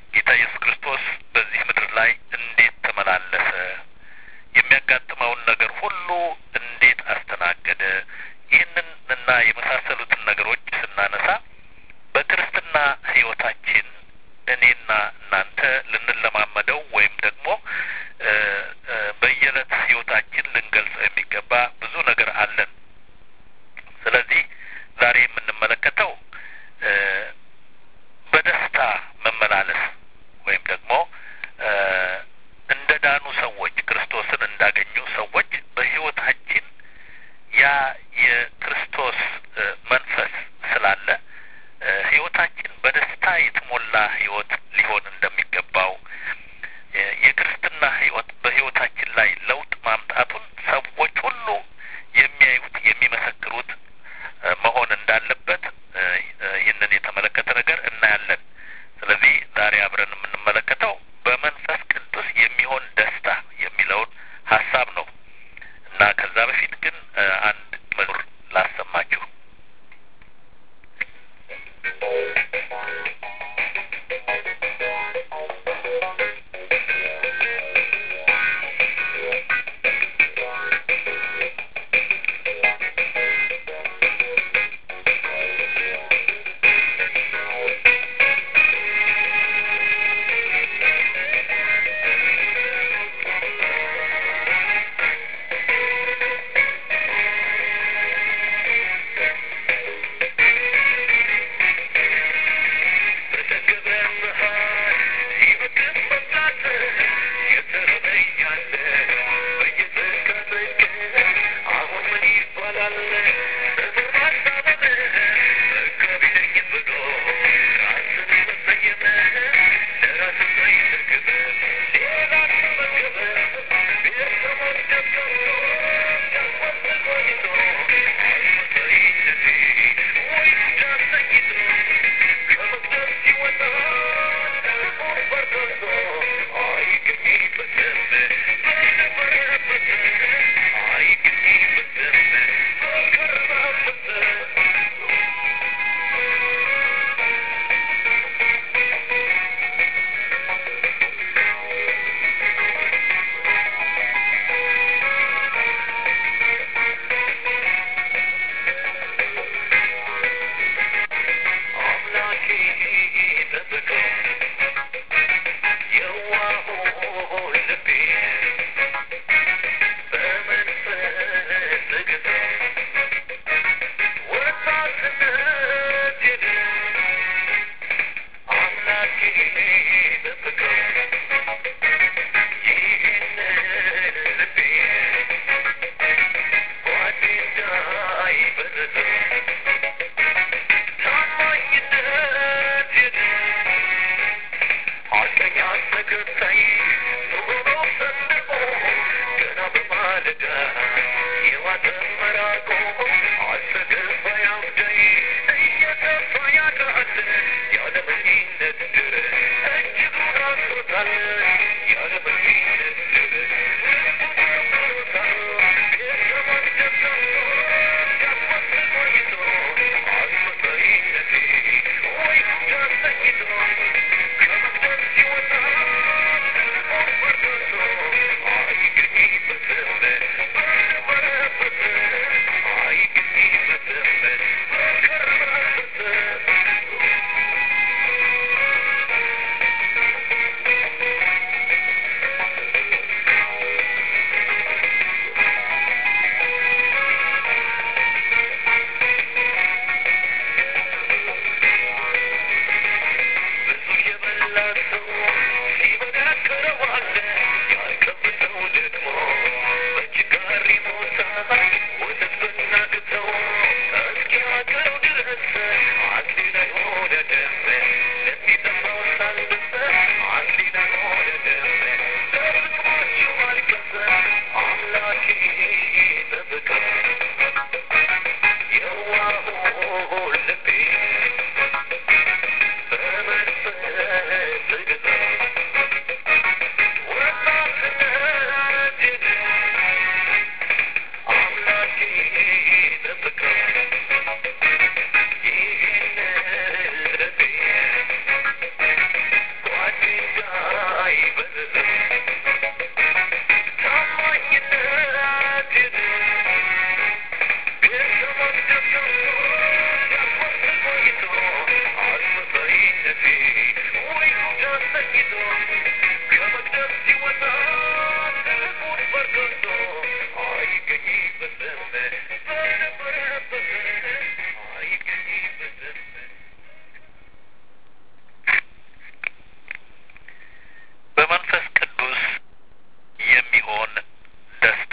ጌታ ኢየሱስ ክርስቶስ በዚህ ምድር ላይ እንዴት ተመላለሰ? የሚያጋጥመውን ነገር ሁሉ እንዴት አስተናገደ? ይህንን እና የመሳሰሉትን ነገሮች ስናነሳ በክርስትና ሕይወታችን እኔና እናንተ ልንለማመደው ወይም ደግሞ በየዕለት ሕይወታችን ልንገልጸው የሚገባ ብዙ ነገር አለን። ስለዚህ ዛሬ የምንመለከተው በደስታ መመላለስ ወይም ደግሞ እንደ ዳኑ ሰዎች ክርስቶስን እንዳገኙ ሰዎች በሕይወታችን ያ የክርስቶስ መንፈስ ስላለ ሕይወታችን በደስታ የተሞላ ሕይወት ሊሆን እንደሚገባው የክርስትና ሕይወት በሕይወታችን ላይ ለውጥ ማምጣቱን ሰዎች ሁሉ የሚያዩት የሚመሰክሩት መሆን እንዳለበት ይህንን የተመለከተ ነገር እናያለን። ስለዚህ ዛሬ አብረን የምንመለከተው በመንፈስ ቅዱስ የሚሆን ደስታ የሚለውን ሀሳብ ነው እና ከዛ በፊት ግን አንድ መዝሙር ላሰማችሁ። Thank you. በመንፈስ ቅዱስ የሚሆን ደስታ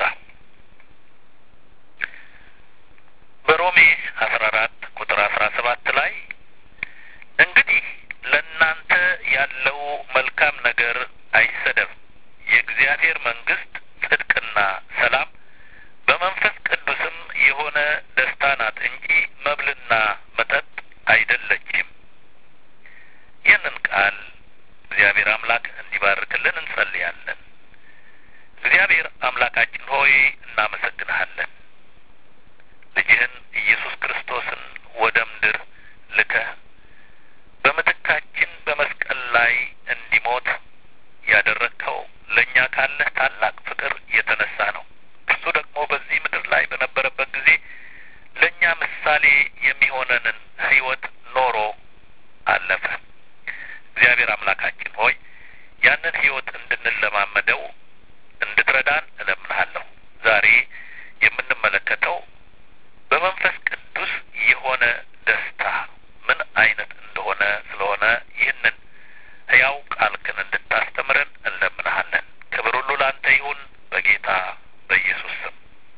በሮሜ አስራ አራት ቁጥር አስራ ሰባት ላይ እንግዲህ ለእናንተ ያለው መልካም ነገር አይሰደብ፣ የእግዚአብሔር መንግስት ጽድቅና ሰላም በመንፈስ ቅዱስም የሆነ ደስታ ናት እንጂ መብልና መጠጥ አይደለችም። ይህንን ቃል እግዚአብሔር አምላክ እንዲባርክልን እንጸልያለን። እግዚአብሔር አምላካችን ሆይ እናመሰግንሃለን። ልጅህን ኢየሱስ ክርስቶስን ወደ ምድር ልከህ በምትካችን በመስቀል ላይ እንዲሞት ያደረግከው ለእኛ ካለህ ታላቅ ፍቅር የተነሳ ነው። እርሱ ደግሞ በዚህ ምድር ላይ በነበረበት ጊዜ ለእኛ ምሳሌ የሚሆነንን ሕይወት ኖሮ አለፈ። እግዚአብሔር አምላካችን ሆይ ያንን ሕይወት እንድንለማመደው እንድትረዳን እለምንሃለሁ። ዛሬ የምንመለከተው በመንፈስ ቅዱስ የሆነ ደስታ ምን አይነት እንደሆነ ስለሆነ ይህንን ሕያው ቃልክን እንድታስተምረን እንለምንሃለን። ክብር ሁሉ ላንተ ይሁን በጌታ በኢየሱስ ስም።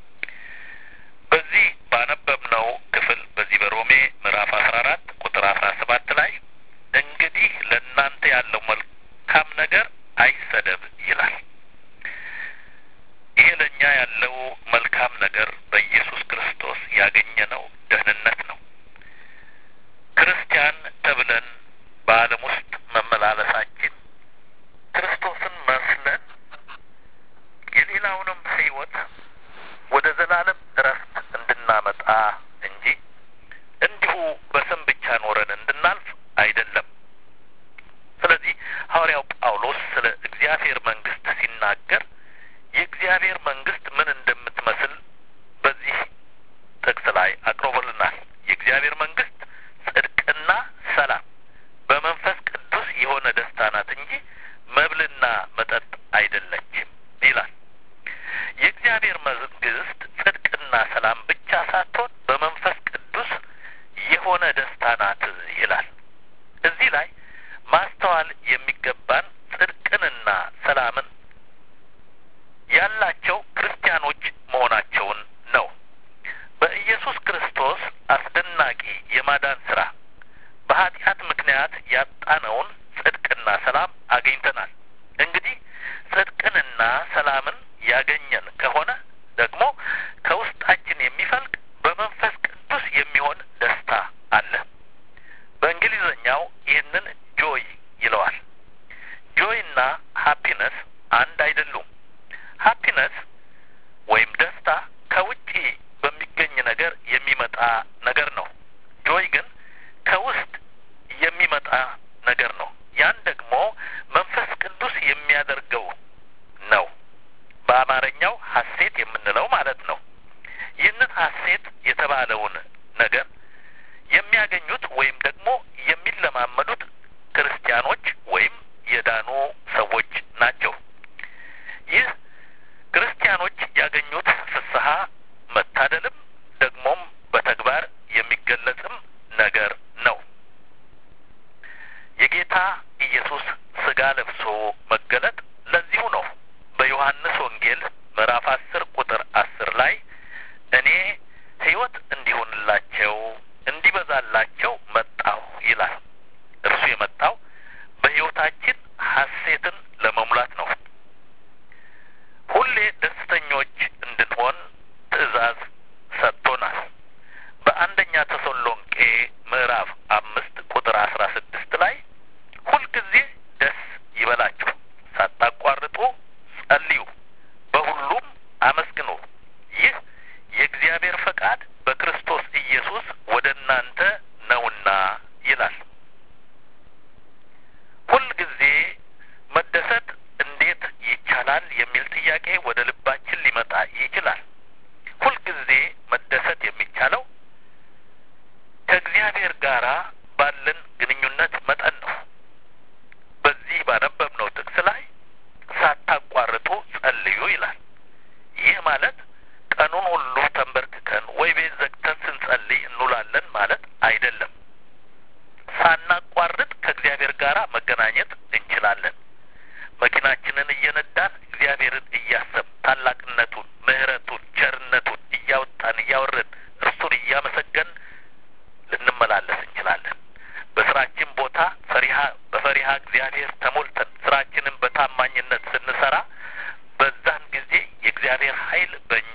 በዚህ ባነበብነው ክፍል በዚህ በሮሜ ምዕራፍ አስራ አራት ቁጥር አስራ ሰባት ላይ እንግዲህ ለእናንተ ያለው መልካም ነገር አይሰደብ ይላል። ይሄ ለእኛ ያለው መልካም ነገር በኢየሱስ ክርስቶስ ያገኘነው ደህንነት ነው። ክርስቲያን ተብለን በዓለም ውስጥ መመላለሳችን ክርስቶስን መስለን የሌላውንም ሕይወት ወደ ዘላለም እረፍት እንድናመጣ እንጂ እንዲሁ በስም ብቻ ኖረን እንድናልፍ አይደለም። ስለዚህ ሐዋርያው ጳውሎስ ስለ እግዚአብሔር መንግስት ሲናገር የእግዚአብሔር መንግስት ምን እንደምትመስል በዚህ ጥቅስ ላይ አቅርቦልናል። የእግዚአብሔር መንግስት ጽድቅና ሰላም በመንፈስ ቅዱስ የሆነ ደስታ ናት እንጂ መብልና መጠጥ አይደለችም ይላል። የእግዚአብሔር መንግስት ጽድቅና ሰላም ብቻ ሳትሆን በመንፈስ ቅዱስ የሆነ ደስታ ናት ይላል። እዚህ ላይ ማስተዋል የሚገባን ጽድቅንና ሰላምን ያላቸው ክርስቲያኖች መሆናቸውን ነው። በኢየሱስ ክርስቶስ አስደናቂ የማዳን ስራ በኃጢአት ምክንያት ያጣነውን ጽድቅና ሰላም አግኝተናል። እንግዲህ ጽድቅንና ሰላምን ያገኘን ከሆነ ደግሞ ከውስጣችን የሚፈልቅ በመንፈስ ቅዱስ የሚሆን ደስታ አለ። በእንግሊዝኛው ይህንን ጆይ ይለዋል። ጆይና ሃፒነስ አንድ አይደሉም። ሃፒነስ ወይም ደስታ ከውጪ በሚገኝ ነገር የሚመጣ ነገር ነው። ጆይ ግን ከውስጥ የሚመጣ ነገር ነው። ያን ደግሞ መንፈስ ቅዱስ የሚያደርገው ነው። በአማርኛው ሐሴት የምንለው ማለት ነው። ይህንን ሐሴት የተባለውን ነገር የሚያገኙት ወይም ደግሞ የሚለማመዱት ክርስቲያኖች ወይም የዳኑ ሰዎች ናቸው። ይህ ክርስቲያኖች ያገኙት ፍስሐ መታደልም ደግሞም በተግባር የሚገለጽም ነገር ነው። የጌታ ኢየሱስ ስጋ ለብሶ መገለጥ ለዚሁ ነው። በዮሐንስ ወንጌል ምዕራፍ አስር ቁጥር አስር ላይ እኔ ሕይወት እንዲሆንላቸው እንዲበዛላቸው መጣሁ ይላል። እርሱ የመጣው በሕይወታችን ሐሴትን ለመሙላት ነው። ሁሌ ደስተኞች እንድንሆን ትእዛዝ ሰጥቶናል። በአንደኛ ተሰሎንቄ ምዕራፍ አምስት ቁጥር አስራ ስድስት ላይ ሁልጊዜ ደስ ይበላችሁ፣ ሳታቋርጡ ጸልዩ፣ በሁሉም አመስግኑ፣ ይህ የእግዚአብሔር ፈቃድ በክርስቶስ ኢየሱስ ወደ እናንተ ነውና ይላል። ሁልጊዜ መደሰት በእግዚአብሔር ተሞልተን ስራችንን በታማኝነት ስንሰራ በዛን ጊዜ የእግዚአብሔር ኃይል በእኛ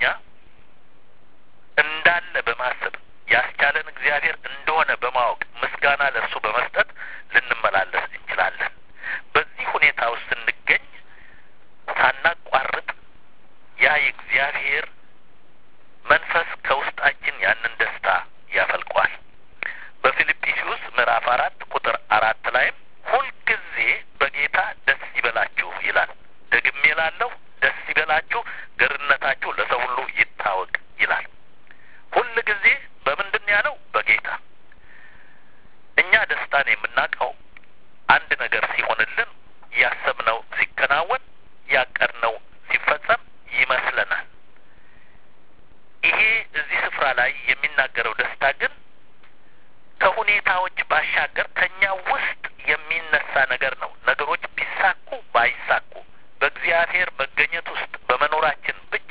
እንዳለ በማሰብ ያስቻለን እግዚአብሔር እንደሆነ በማወቅ ምስጋና ለእርሱ በመስጠት ልንመላለስ እንችላለን። በዚህ ሁኔታ ውስጥ ስንገኝ ሳናቋርጥ ያ የእግዚአብሔር መንፈስ ከውስጣችን ያንን ደስታ ያፈልቋል። በፊልጵስዩስ ምዕራፍ አራት ቁጥር አራት ላይም ሁልጊዜ በጌታ ደስ ይበላችሁ ይላል። ደግሜ እላለሁ ደስ ይበላችሁ፣ ገርነታችሁ ለሰው ሁሉ ይታወቅ ይላል። ሁል ጊዜ በምንድን ያለው? በጌታ እኛ ደስታን የምናውቀው አንድ ነገር ሲሆንልን፣ ያሰብነው ሲከናወን፣ ያቀድነው ሲፈጸም ይመስለናል። ይሄ እዚህ ስፍራ ላይ የሚናገረው ደስታ ግን ከሁኔታዎች ባሻገር ከኛ ውስጥ የሚነሳ ነገር ነው። ነገሮች ቢሳኩ ባይሳኩ በእግዚአብሔር መገኘት ውስጥ በመኖራችን ብቻ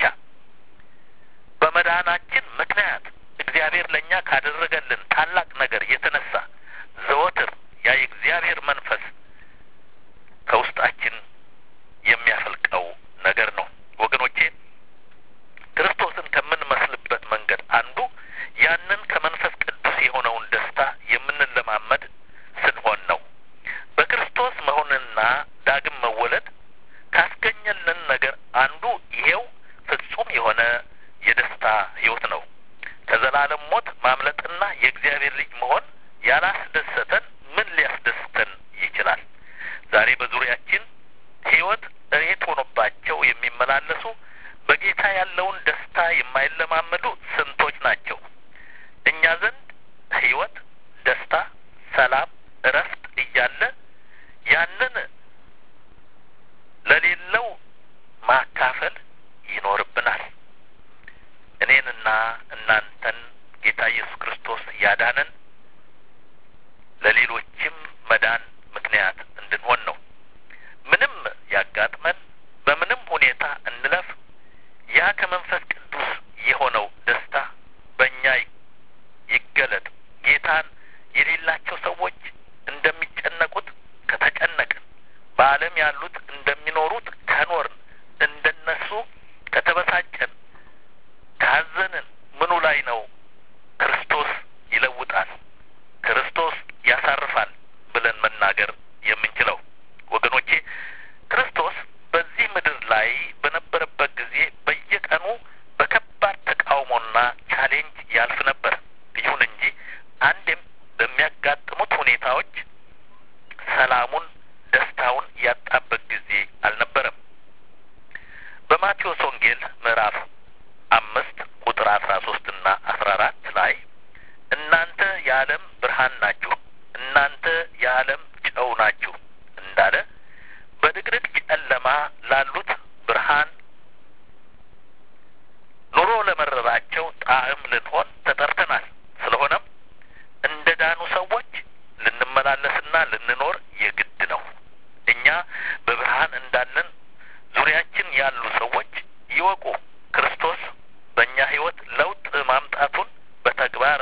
በመዳናችን ምክንያት እግዚአብሔር ለእኛ ካደረገልን ታላቅ ነገር የተነሳ ዘወትር ያ የእግዚአብሔር መንፈስ ከውስጣችን የሚያፈልቀው ነገር ነው። ወገኖቼ ክርስቶስን ከምንመስልበት መንገድ አንዱ ያንን ከመንፈስ ቅዱስ የሆነውን ደስታ የምንለማመድ ስንሆን ነው። በክርስቶስ መሆንና ዳግም መወለድ ካስገኘልን ነገር አንዱ ይሄው ፍጹም የሆነ የደስታ ሕይወት ነው። ከዘላለም ሞት ማምለጥና የእግዚአብሔር ልጅ መሆን ያላስደሰተን ምን ሊያስደስተን ይችላል? ዛሬ በዙሪያችን ሕይወት እሬት ሆኖባቸው የሚመላለሱ በጌታ ያለውን ደስታ የማይለማመዱ ስንቶች ናቸው? እኛ ዘንድ ሕይወት፣ ደስታ፣ ሰላም፣ እረፍት እያለ ያንን ለሌለው ማካፈል ይኖርብናል። እኔንና እናንተን ጌታ ኢየሱስ ክርስቶስ ያዳነን ለሌሎችም መዳን ምክንያት እንድንሆን ነው። ምንም ያጋጥመን፣ በምንም ሁኔታ እንለፍ፣ ያ ከመንፈስ ቅዱስ የሆነው ደስታ በእኛ ይገለጥ። ጌታን የሌላቸው ሰዎች እንደሚጨነቁት ከተጨነቅን፣ በዓለም ያሉት እንደሚኖሩት ከኖርን፣ እንደነሱ ከተበሳጨን፣ ካዘንን ምኑ ላይ ነው ክርስቶስ ይለውጣል፣ ክርስቶስ ያሳርፋል ብለን መናገር የምንችለው? ወገኖቼ ክርስቶስ በዚህ ምድር ላይ በነበረበት ጊዜ በየቀኑ በከባድ ተቃውሞና ቻሌንጅ ያልፍ ነበር። ይሁን እንጂ አንድም በሚያጋጥሙት ሁኔታዎች ሰላሙን፣ ደስታውን ያጣበት ጊዜ አልነበረም። በማቴዎስ ወንጌል ምዕራፍ አምስት ቁጥር አስራ ሶስት እና አስራ አራት ላይ እናንተ የዓለም ብርሃን ናችሁ፣ እናንተ የዓለም ጨው ናችሁ እንዳለ በድቅድቅ ጨለማ ላሉት ብርሃን ኑሮ ለመረራቸው ጣዕም ልንሆን ተጠርተናል። ስለሆነም እንደ ዳኑ ሰዎች ልንመላለስና ልንኖር የግድ ነው። እኛ በብርሃን እንዳለን ዙሪያችን ያሉ ሰዎች ይወቁ። ክርስቶስ በእኛ ሕይወት ለውጥ ማምጣቱን በተግባር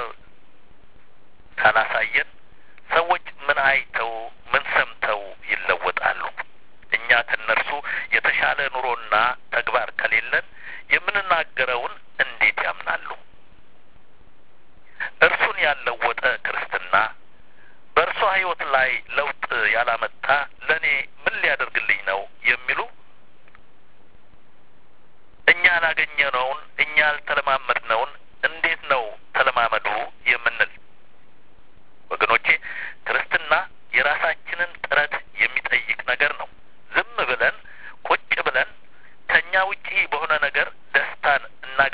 ካላሳየን ሰዎች ምን አይተው ምን ሰምተው ይለወጣሉ? እኛ ከነርሱ የተሻለ ኑሮና ተግባር ከሌለን የምንናገረውን እንዴት ያምናሉ? እርሱን ያለወጠ ክርስትና በእርሷ ሕይወት ላይ ለውጥ ያላመጣ ለእኔ ምን ሊያደርግልኝ ነው የሚሉ እኛ ያላገኘነውን እኛ ያልተለማመድነውን እንዴት ነው ተለማመዱ የምንል? ወገኖቼ ክርስትና የራሳችንን ጥረት የሚጠይቅ ነገር ነው። ዝም ብለን ቁጭ ብለን ከእኛ ውጪ በሆነ ነገር ደስታን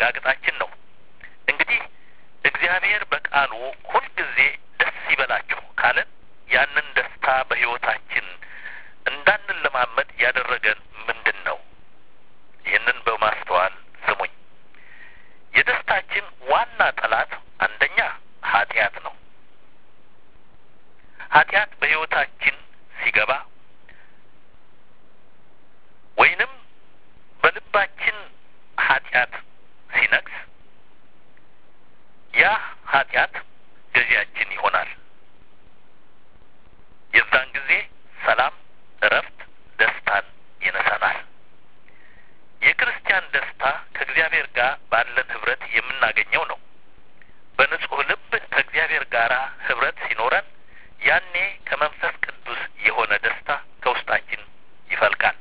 ማረጋገጣችን ነው። እንግዲህ እግዚአብሔር በቃሉ ሁልጊዜ ደስ ይበላችሁ ካለን ያንን ደስታ በሕይወታችን እንዳንለማመድ ያደረገን ምንድን ነው? ይህንን በማስተዋል ስሙኝ። የደስታችን ዋና ጠላት አንደኛ ኃጢአት ነው። ኃጢአት በሕይወታችን ሲገባ ወይንም በልባችን ኃጢአት ሲነግስ ያ ኃጢአት ገዢያችን ይሆናል። የዛን ጊዜ ሰላም፣ እረፍት፣ ደስታን ይነሳናል። የክርስቲያን ደስታ ከእግዚአብሔር ጋር ባለን ህብረት የምናገኘው ነው። በንጹሕ ልብ ከእግዚአብሔር ጋር ህብረት ሲኖረን ያኔ ከመንፈስ ቅዱስ የሆነ ደስታ ከውስጣችን ይፈልቃል።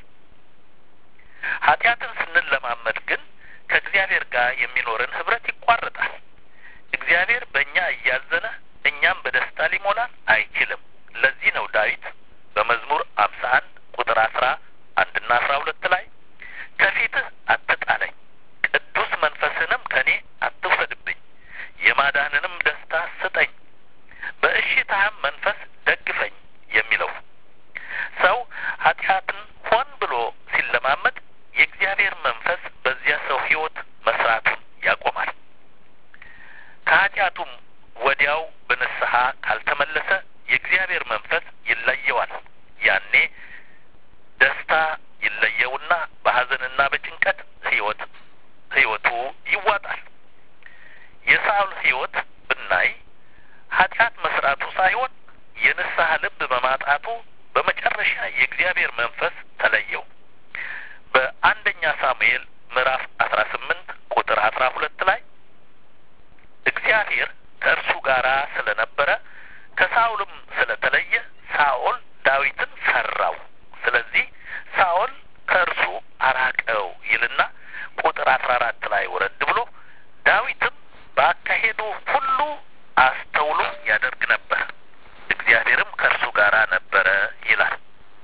ኃጢአትን ስንለማመድ ግን ከእግዚአብሔር ጋር የሚኖረን ህብረት ይቋረጣል። እግዚአብሔር በእኛ እያዘነ እኛም በደስታ ሊሞላን አይችልም። ለዚህ ነው ዳዊት በመዝሙር አምሳ አንድ ቁጥር አስራ አንድና አስራ ሁለት ላይ ከፊትህ አትጣለኝ፣ ቅዱስ መንፈስንም ከእኔ አትውሰድብኝ፣ የማዳንንም ደስታ ስጠኝ፣ በእሽታህም መንፈስ ደግፈኝ የሚለው ሰው ኃጢአትን ሆን ብሎ ሲለማመድ የእግዚአብሔር መንፈስ በዚያ ሰው ህይወት መስራቱን ያቆማል። ከኃጢአቱም ወዲያው በንስሐ ካልተመለሰ የእግዚአብሔር መንፈስ ይለየዋል። ያኔ ደስታ ይለየውና በሐዘንና በጭንቀት ህይወት ህይወቱ ይዋጣል። የሳውል ህይወት ብናይ ኃጢአት መስራቱ ሳይሆን የንስሐ ልብ በማጣቱ በመጨረሻ የእግዚአብሔር መንፈስ ተለየው። በአንደኛ ሳሙኤል ምዕራፍ አስራ ስምንት ቁጥር አስራ ሁለት ላይ እግዚአብሔር ከእርሱ ጋር ስለነበረ ከሳኦልም ስለተለየ ሳኦል ዳዊትን ፈራው። ስለዚህ ሳኦል ከእርሱ አራቀው ይልና ቁጥር አስራ አራት ላይ ወረድ ብሎ ዳዊትም በአካሄዱ ሁሉ አስተውሎ ያደርግ ነበር፣ እግዚአብሔርም ከእርሱ ጋር ነበረ ይላል።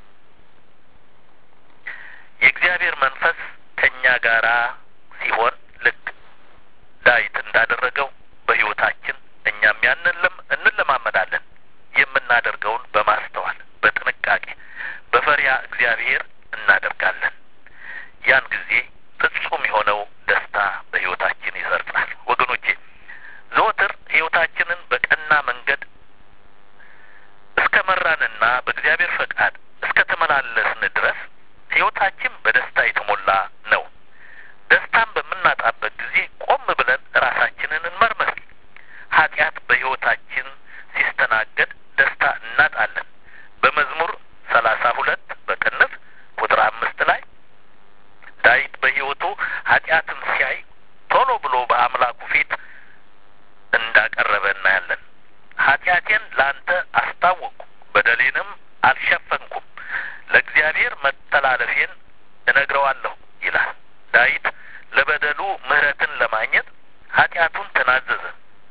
የእግዚአብሔር መንፈስ ከእኛ ጋራ ሲሆን ልክ ዳዊት እንዳደረገው በሕይወታችን እኛም ያንን እንለማመዳለን። የምናደርገውን በማስተዋል በጥንቃቄ በፈሪያ እግዚአብሔር እናደርጋለን። ያን ጊዜ ፍጹም የሆነው ደስታ በሕይወታችን ይሰርጻል። ወገኖቼ ዘወትር ሕይወታችንን በቀና መንገድ እስከ መራንና በእግዚአብሔር ፈቃድ እስከ ተመላለስን ድረስ ሕይወታችን በደስታ የተሞላ ነው። ደስታን በምናጣበት ጊዜ ቆም ብለን ራሳችንን እንመርምር። ኃጢአት በሕይወታችን ሲስተናገድ ደስታ እናጣለን። በመዝሙር ሰላሳ ሁለት በቅንፍ ቁጥር አምስት ላይ ዳዊት በሕይወቱ ኃጢአትን ሲያይ ቶሎ ብሎ በአምላኩ ፊት እንዳቀረበ እናያለን። ኃጢአቴን ለአንተ አስታወቅኩ፣ በደሌንም አልሸፈንኩም፣ ለእግዚአብሔር መተላለፌን እነግረዋለሁ ይላል። ዳዊት ለበደሉ ምሕረትን ለማግኘት ኃጢአቱን ተናዘዘ።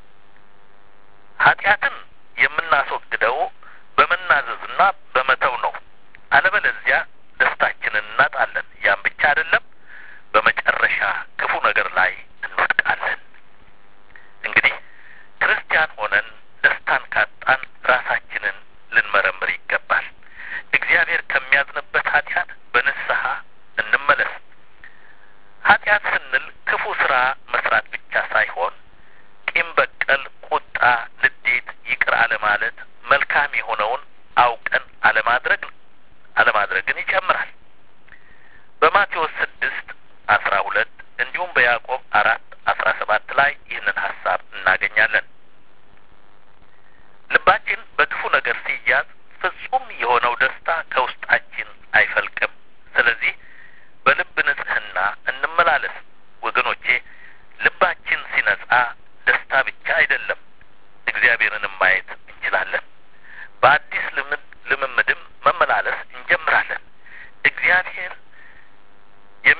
ኃጢአትን የምናስወግደው በመናዘዝና በመተው ነው። አለበለዚያ ደስታችንን እናጣለን። ያም ብቻ አይደለም፣ በመጨረሻ ክፉ ነገር ላይ እንወድቃለን። እንግዲህ ክርስቲያን ሆነን ደስታን ካጣን ራሳችንን ልንመረምር ይገባል። እግዚአብሔር ከሚያዝንበት ኃጢአት በንስሐ እንመለስ። ኃጢአት ስንል ክፉ ስራ መስራት ብቻ ሳይሆን ቂም በቀል፣ ቁጣ፣ ንዴት፣ ይቅር አለማለት፣ መልካም የሆነውን አውቀን አለማድረግ አለማድረግን ይጨምራል። በማቴዎስ ስድስት አስራ ሁለት እንዲሁም በያዕቆብ አራት አስራ ሰባት ላይ ይህንን ሀሳብ እናገኛለን። ልባችን በክፉ ነገር ሲያዝ ፍጹም የሆነው ደስታ ከውስጣችን አይፈልቅም። ስለዚህ በልብ ንጽሕና እንመላለስ። ወገኖቼ ልባችን ሲነጻ ደስታ ብቻ አይደለም፣ እግዚአብሔርንም ማየት እንችላለን። በአዲስ ልምምድም መመላለስ እንጀምራለን። እግዚአብሔር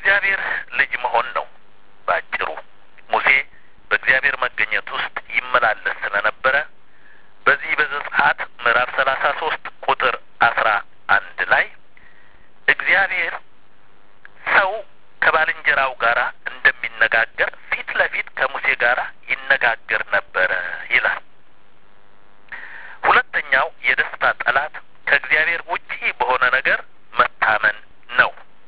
የእግዚአብሔር ልጅ መሆን ነው ባጭሩ። ሙሴ በእግዚአብሔር መገኘት ውስጥ ይመላለስ ስለነበረ በዚህ በዘጸአት ምዕራፍ ሰላሳ ሶስት ቁጥር አስራ አንድ ላይ እግዚአብሔር ሰው ከባልንጀራው ጋር እንደሚነጋገር ፊት ለፊት ከሙሴ ጋር ይነጋገር ነበረ ይላል። ሁለተኛው የደስታ ጠላት ከእግዚአብሔር ውጪ በሆነ ነገር መታመን ነው።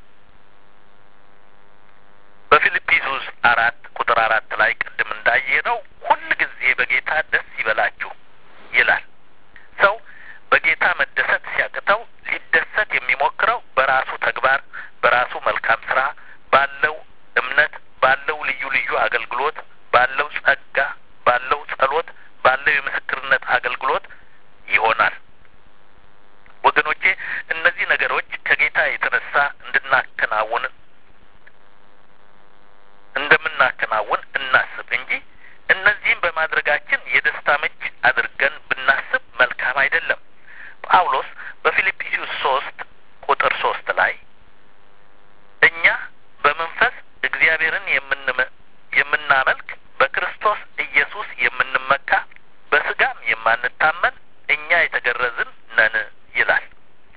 በፊልጵስዩስ አራት ቁጥር አራት ላይ ቅድም እንዳየነው ሁል ጊዜ በጌታ ደስ ይበላችሁ ይላል። ሰው በጌታ መደሰት ሲያቅተው ሊደሰት የሚሞክረው በራሱ ተግባር፣ በራሱ መልካም ስራ፣ ባለው እምነት፣ ባለው ልዩ ልዩ አገልግሎት፣ ባለው ጸጋ፣ ባለው ጸሎት፣ ባለው የምስክርነት አገልግሎት ይሆናል። ወገኖቼ እነዚህ ነገሮች ከጌታ የተነሳ እንድናከናውን እንደምናከናውን እናስብ እንጂ እነዚህም በማድረጋችን የደስታ ምንጭ አድርገን ብናስብ መልካም አይደለም። ጳውሎስ በፊልጵስዩስ ሶስት ቁጥር ሶስት ላይ እኛ በመንፈስ እግዚአብሔርን የምንመ የምናመልክ በክርስቶስ ኢየሱስ የምንመካ በስጋም የማንታመን እኛ የተገረዝን ነን ይላል።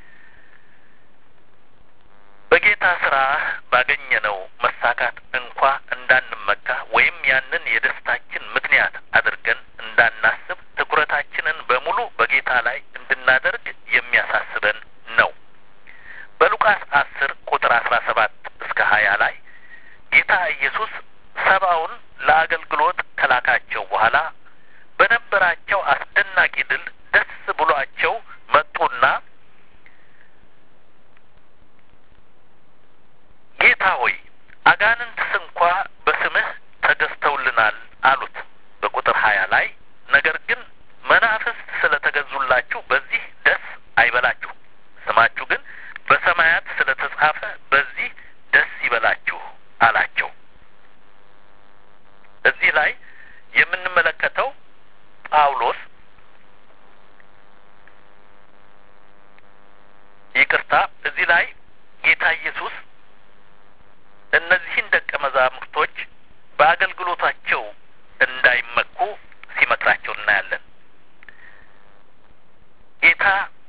በጌታ ስራ ባገኘነው መሳካት እንኳ እንዳንመካ ወይም ያንን የደስታችን ምክንያት አድርገን እንዳናስብ ትኩረታችንን በሙሉ በጌታ ላይ እንድናደርግ የሚያሳስበን ነው። በሉቃስ አስር ቁጥር አስራ ሰባት እስከ ሀያ ላይ ጌታ ኢየሱስ ሰባውን ለአገልግሎት ከላካቸው በኋላ በነበራቸው አስደናቂ ድል ደስ ብሏቸው መጡና ጌታ ሆይ አጋንንትስ እንኳ በስምህ ተገዝተውልናል አሉት። በቁጥር ሀያ ላይ ነገር ግን መናፍስት ስለ ተገዙላችሁ በዚህ ደስ አይበላችሁ፣ ስማችሁ ግን በሰማያት ስለ ተጻፈ በዚህ ደስ ይበላችሁ አላቸው። እዚህ ላይ የምንመለከተው ጳውሎስ ይቅርታ፣ እዚህ ላይ ጌታ ኢየሱስ እነዚህን ደቀ መዛሙርቶች በአገልግሎታቸው እንዳይመኩ ሲመክራቸው እናያለን። ጌታ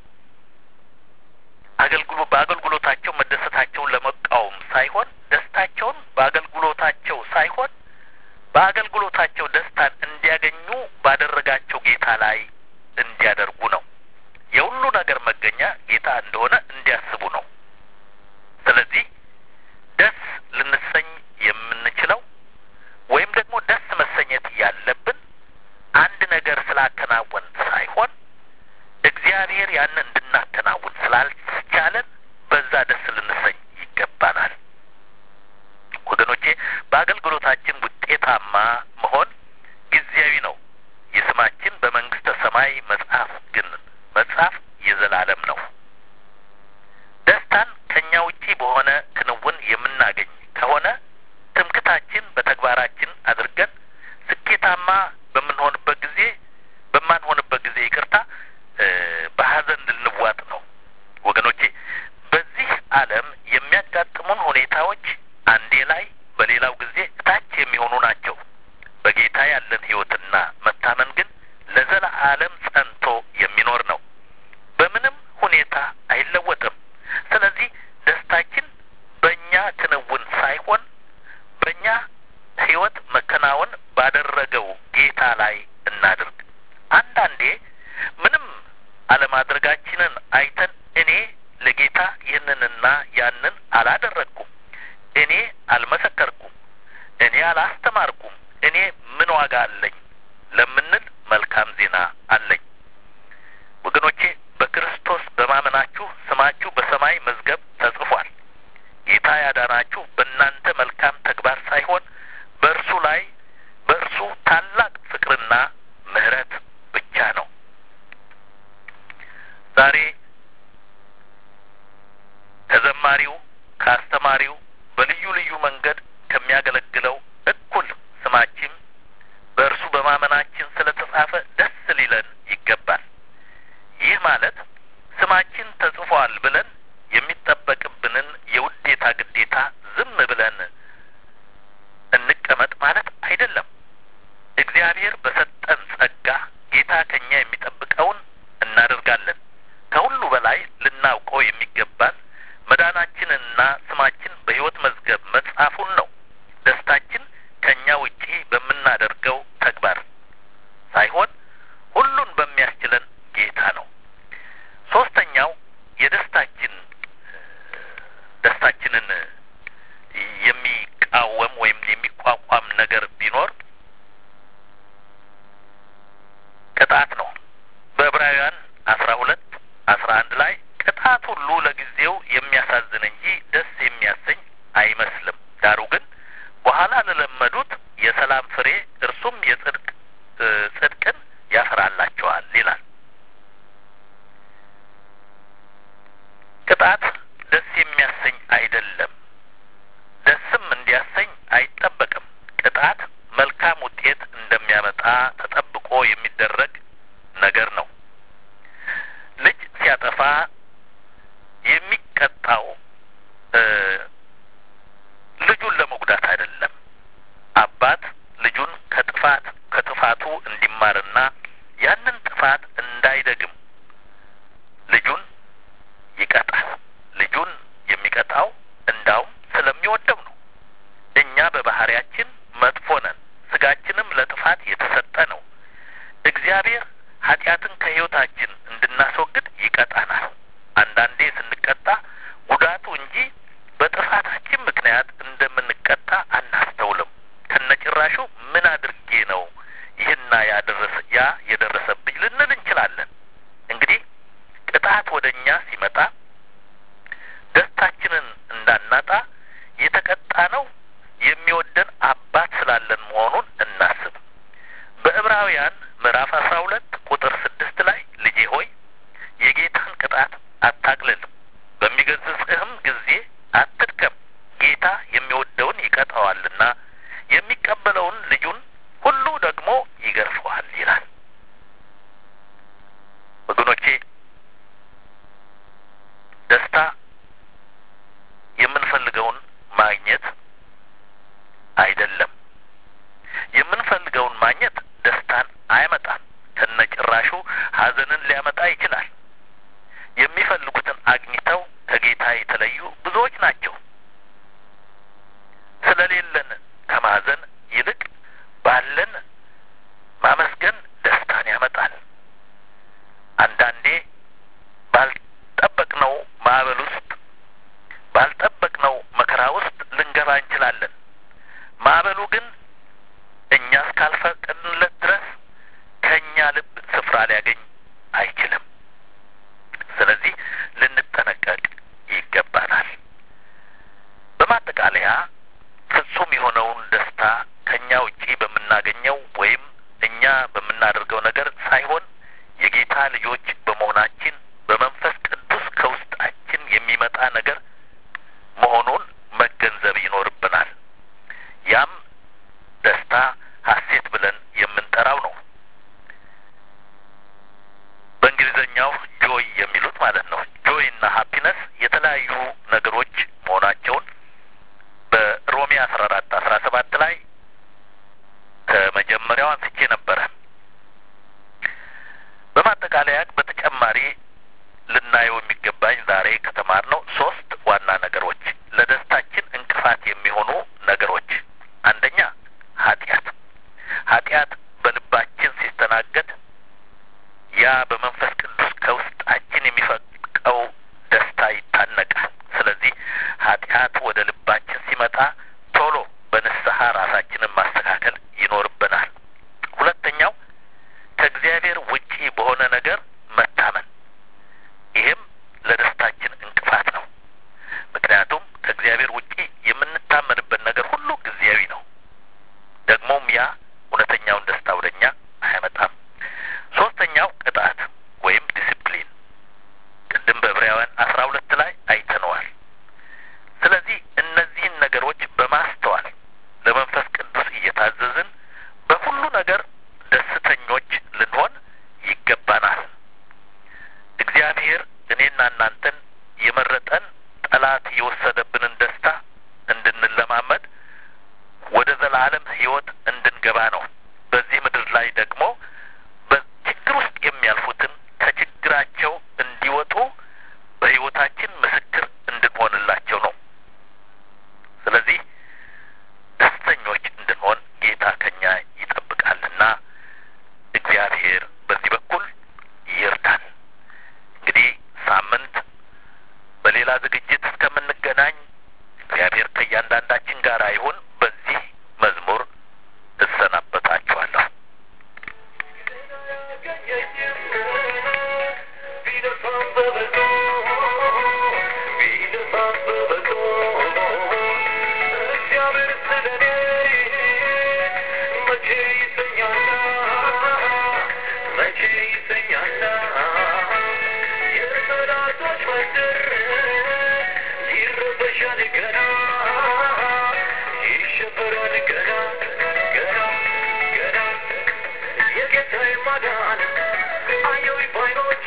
አገልግሎ በአገልግሎታቸው መደሰታቸውን ለመቃወም ሳይሆን ደስታቸውን በአገልግሎታቸው ሳይሆን በአገልግሎታቸው ደስታን እንዲያገኙ ባደረጋቸው ጌታ ላይ እንዲያደርጉ ነው። የሁሉ ነገር መገኛ ጌታ እንደሆነ እንዲያስቡ ነው። ስለዚህ ደስ ልንሰኝ የምንችለው ወይም ደግሞ ደስ መሰኘት ያለብን አንድ ነገር ስላከናወን ሳይሆን እግዚአብሔር ያንን እንድናከናውን ስላልቻለን በዛ ደስ ልንሰኝ ይገባናል። ወገኖቼ በአገልግሎታችን ውጤታማ መሆን ጊዜያዊ ነው። የስማችን በመንግስተ ሰማይ መጽሐፍ ግን መጽሐፍ የዘላለም ነው። ደስታን ከእኛ ውጪ በሆነ ክንውን የምናገኝ ከሆነ ትምክታችን በተግባራችን አድርገን ስኬታማ በምንሆንበት ጊዜ በማንሆንበት ጊዜ ይቅርታ በሀዘን ልንዋጥ ነው። ወገኖቼ በዚህ ዓለም የሚያጋጥሙን ሁኔታዎች አንዴ ላይ በሌላው ጊዜ እታች የሚሆኑ ናቸው። በጌታ ያለን ሕይወትና መታመን ግን ለዘላለም ጸንቶ የሚኖር ነው። በምንም ሁኔታ አይለወጥም። ስለዚህ ደስታችን በእኛ ክንውን ሳይሆን በእኛ ሕይወት መከናወን ባደረገው ጌታ ላይ እናድርግ። አንዳንዴ ምንም አለማድረጋችንን አይተን እኔ ለጌታ ይህንንና ያንን አላደረግኩም፣ እኔ አልመሰከርኩም፣ እኔ አላስተማርኩም፣ እኔ ምን ዋጋ አለኝ ለምንል መልካም ዜና አለኝ። ወገኖቼ በክርስቶስ በማመናችሁ ስማችሁ በሰማይ መዝገብ ተጽፏል። ጌታ ያዳናችሁ በእናንተ መልካም ተግባር ሳይሆን በእርሱ ላይ በእርሱ ታላቅ ፍቅርና ምሕረት ብቻ ነው። ዛሬ ከዘማሪው ከአስተማሪው በልዩ ልዩ መንገድ ከሚያገለግለው እኩል ስማችን በእርሱ በማመናችን ስለ ተጻፈ ደስ ሊለን ይገባል። ይህ ማለት ስማችን ተጽፏል ብለን የሚጠበቅብንን የውዴታ ግዴታ ዝም ብለን እንቀመጥ ማለት አይደለም። እግዚአብሔር በሰጠን ጸጋ ጌታ ከኛ የሚጠብቀውን እናደርጋለን። ከሁሉ በላይ ልናውቀው የሚገባን መዳናችንና ስማችን በሕይወት መዝገብ መጻፉን ነው። ደስታችን ከእኛ ውጪ በምናደርገው ተግባር ሳይሆን ሁሉን በሚያስችለን ጌታ ነው። ሶስተኛው የደስታችን ደስታችንን የሚቃወም ወይም የሚቋቋም ነገር ቢኖር ቅጣት ነው። በዕብራውያን አስራ ሁለት አስራ አንድ ላይ ቅጣት ሁሉ ለጊዜው የሚያሳዝን እንጂ ደስ የሚያሰኝ አይመስልም፣ ዳሩ ግን በኋላ ለለመዱት የሰላም ፍሬ እርሱም የጽድቅ ጽድቅን ያፈራላቸዋል ይላል። ቅጣት ደስ የሚያሰኝ አይደለም፣ ደስም እንዲያሰኝ አይጠበቅም። ቅጣት መልካም ውጤት እንደሚያመጣ ተጠብቆ የሚደረግ ነገር ነው። ልጅ ሲያጠፋ የሚቀጣው ልጁን ለመጉዳት አይደለም። አባት ልጁን ከጥፋት ከጥፋቱ እንዲማርና ያንን ጥፋት እንዳይደግም ልጁን ይቀጣል። ልጁን የሚቀጣው እንዳውም ስለሚወደው ነው። እኛ በባህሪያችን መጥፎ ነን። ስጋችንም ለጥፋት የተሰጠ ነው። እግዚአብሔር ኃጢአትን ከሕይወታችን እንድናስወግድ ይቀጣናል። አንዳንዴ ስንቀጣ ጉዳቱ እንጂ በጥፋታችን ምክንያት እንደምንቀጣ አናስተውልም። ከነጭራሹ ምን አድርጌ ነው ይህና ያደረሰ ያ የደረሰብኝ ልንል እንችላለን። እንግዲህ ቅጣት ወደ እኛ ሲመጣ ደስታችንን እንዳናጣ የተቀጣ ነው የሚወደን አባት ስላለን መሆኑን እናስብ። በዕብራውያን ምዕራፍ አስራ ሁለት ቁጥር ስድስት ላይ ልጄ ሆይ የጌታን ቅጣት አታቅልል፣ በሚገስጽህም ጊዜ አትድከም፣ ጌታ የሚወደውን ይቀጣዋልና የሚቀበለውን ልጁን ሁሉ ደግሞ ይገርፈዋል ይላል። ወገኖቼ ደስታ የምንፈልገውን ማግኘት አይደለም። የምንፈልገውን ማግኘት ደስታን አያመጣም። ከነጭራሹ ሐዘንን ሊያመጣ ይችላል። የሚፈልጉትን አግኝተው ከጌታ የተለዩ ብዙዎች ናቸው። ስለሌለን ከማዘን ይልቅ ባለን ማመስገን ደስታን ያመጣል። አንዳንዴ ባልጠበቅነው ማዕበል ውስጥ ባልጠበቅነው መከራ ውስጥ ልንገባ እንችላለን። ማዕበሉ ግን እኛ እስካልፈቀድንለት ድረስ ከእኛ ልብ ስፍራ ሊያገኝ አይችልም። ስለዚህ ልንጠነቀቅ ይገባናል። በማጠቃለያ ፍጹም የሆነውን ደስታ ከእኛ ውጪ በምናገኘው ወይም እኛ በምናደርገው ነገር ሳይሆን የጌታ ልጆች በመሆናችን በመንፈስ ቅዱስ ከውስጣችን የሚመጣ ነገር መሆኑን መገንዘብ ይኖርብናል። ያም ደስታ ሐሴት ብለን የምንጠራው ነው። በእንግሊዘኛው ጆይ የሚሉት ማለት ነው። ጆይ እና ሀፒነስ የተለያዩ ነገሮች መሆናቸውን በሮሜ አስራ አራት አስራ ሰባት ላይ ከመጀመሪያው አንስቼ ነበረ። በማጠቃለያ በተጨማሪ ልናየው የሚገባኝ ዛሬ ከተማርነው ሶስት ዋና ነገሮች ለደስታችን እንቅፋት የሚሆኑ ነገሮች፣ አንደኛ ኃጢአት። ኃጢአት በልባችን ሲስተናገድ ያ በመንፈስ ቅዱስ ከውስጣችን የሚፈቀው ደስታ ይታነቃል። ስለዚህ ኃጢአት ወደ ልባችን ሲመጣ ቶሎ በንስሐ ራሳችንን ማስተካከል ይኖርብናል። ሁለተኛው ከእግዚአብሔር ውጪ በሆነ ነገር መታመን፣ ይህም ለደስታችን እንቅፋት ነው። ምክንያቱም ከእግዚአብሔር ውጪ የምንታመንበት ነገር ሁሉ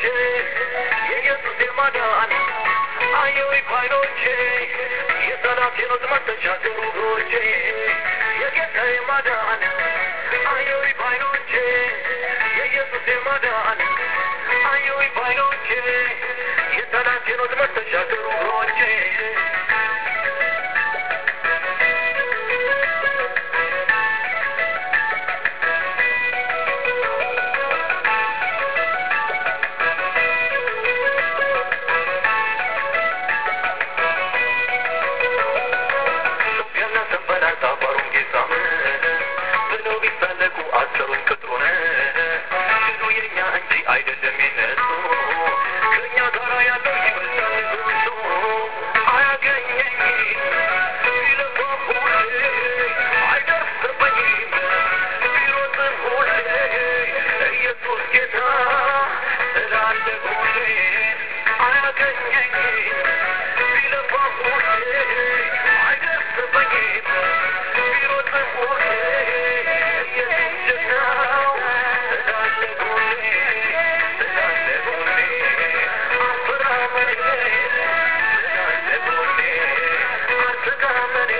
ባይኖቼ የኢየሱስ የማዳን አየሁኝ ባይኖቼ የጠላቴን ወጥመድ ተሻገሩ እግሮቼ የጌታ የማዳን አየሁኝ ባይኖቼ የኢየሱስ የማዳን አየሁኝ ባይኖቼ የጠላቴን ወጥመድ ተሻገሩ እግሮቼ ኢትዮጵያና ሰንበላጣ ባሩን ጌሳም ብለው ቢሳለቁ አሰሩን ቅጥሩን ድሉ የኛ እንጂ አይደለም የነሱ ከእኛ ጋር ያለው ይበልጣል እሱ አያገኘኝ ቢለፋም ሁሌ አይደርስብኝም ቢሮጥም ሁሌ ኢየሱስ ጌታ ስላለ ሁሌ አያገኘኝ ቢለፋም ሁሌ አይደርስብኝም ቢሮጥም ሁሌ ኢየሱስ ጀግናው ስላለ ሁሌ ስላለ ሁሌ አልፈራም እኔ ስላለ ሁሌ አልሰጋም እኔ